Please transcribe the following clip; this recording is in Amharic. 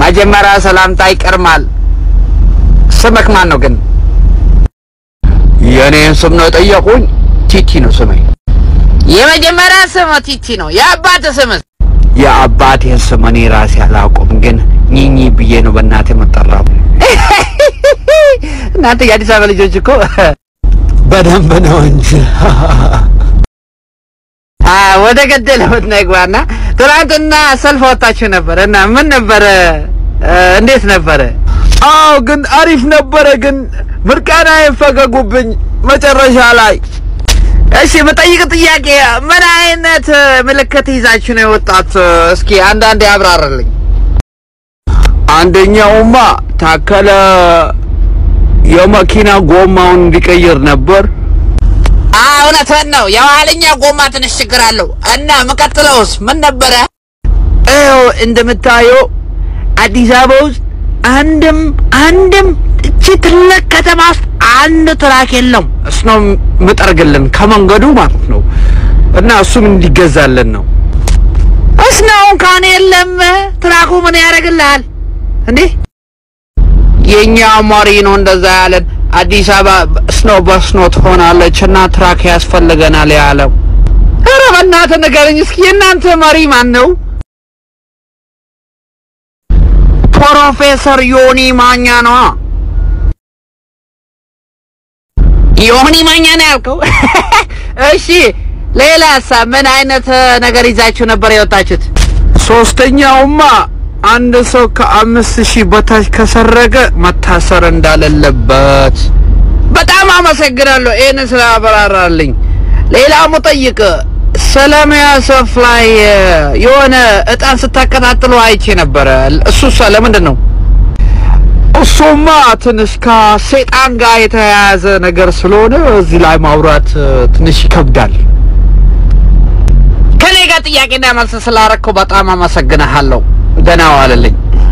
መጀመሪያ ሰላምታ ይቀርማል። ስምክ ማን ነው ግን? የኔን ስም ነው የጠየቁኝ። ቲቲ ነው ስሜ። የመጀመሪያ ስም ቲቲ ነው። የአባት ስምስ? የአባቴን ስም እኔ ራሴ አላውቅም፣ ግን ኚኚ ብዬ ነው በእናቴ የምጠራው። እናንተ የአዲስ አበባ ልጆች እኮ በደንብ ነው እንጂ። አ ወደ ገደለበት ነግባና ትናንትና ሰልፍ ወጣችሁ ነበር እና ምን ነበረ? እንዴት ነበረ? አዎ ግን አሪፍ ነበረ። ግን ምርቃናዬን ፈገጉብኝ መጨረሻ ላይ። እሺ የምጠይቅ ጥያቄ ምን አይነት ምልክት ይዛችሁ ነው የወጣት? እስኪ አንዳንዴ ያብራራልኝ። አንደኛውማ ታከለ የመኪና ጎማውን እንዲቀይር ነበር። አዎ እውነትህን ነው። የኋለኛ ጎማ ትንሽ ችግር አለው እና የምቀጥለውስ ምን ነበረ? ይኸው እንደምታየው አዲስ አበባ ውስጥ አንድም አንድም እቺ ትልቅ ከተማ ውስጥ አንድ ትራክ የለም። እሱ ነው የምጠርግልን ከመንገዱ ማለት ነው። እና እሱም እንዲገዛልን ነው። እስናው እንኳን የለም። ትራኩ ምን ያደርግልሃል እንዴ? የኛ መሪ ነው እንደዛ ያለን። አዲስ አበባ ስኖ በስኖ ትሆናለች እና ትራክ ያስፈልገናል ያለው። ኧረ በእናትህ ንገረኝ እስኪ የእናንተ መሪ ማን ነው? ፕሮፌሰር ዮኒ ማኛ ነዋ። ዮኒ ማኛ ነው ያልከው? እሺ ሌላሳ ምን አይነት ነገር ይዛችሁ ነበር የወጣችሁት? ሶስተኛውማ አንድ ሰው ከአምስት ሺህ በታች ከሰረቀ መታሰር እንዳለለበት። በጣም አመሰግናለሁ ይህን ስላበራራልኝ። ሌላ ሙጠይቅ ሰለሚያ ሰፍ ላይ የሆነ እጣን ስታቀጣጥሉ አይቼ ነበረ። እሱሳ ለምንድን ነው? እሱማ ትንሽ ከሴጣን ጋር የተያያዘ ነገር ስለሆነ እዚህ ላይ ማውራት ትንሽ ይከብዳል። ከኔ ጋር ጥያቄና መልስ ስላረከው በጣም አመሰግንሃለሁ። ደህና ዋልልኝ።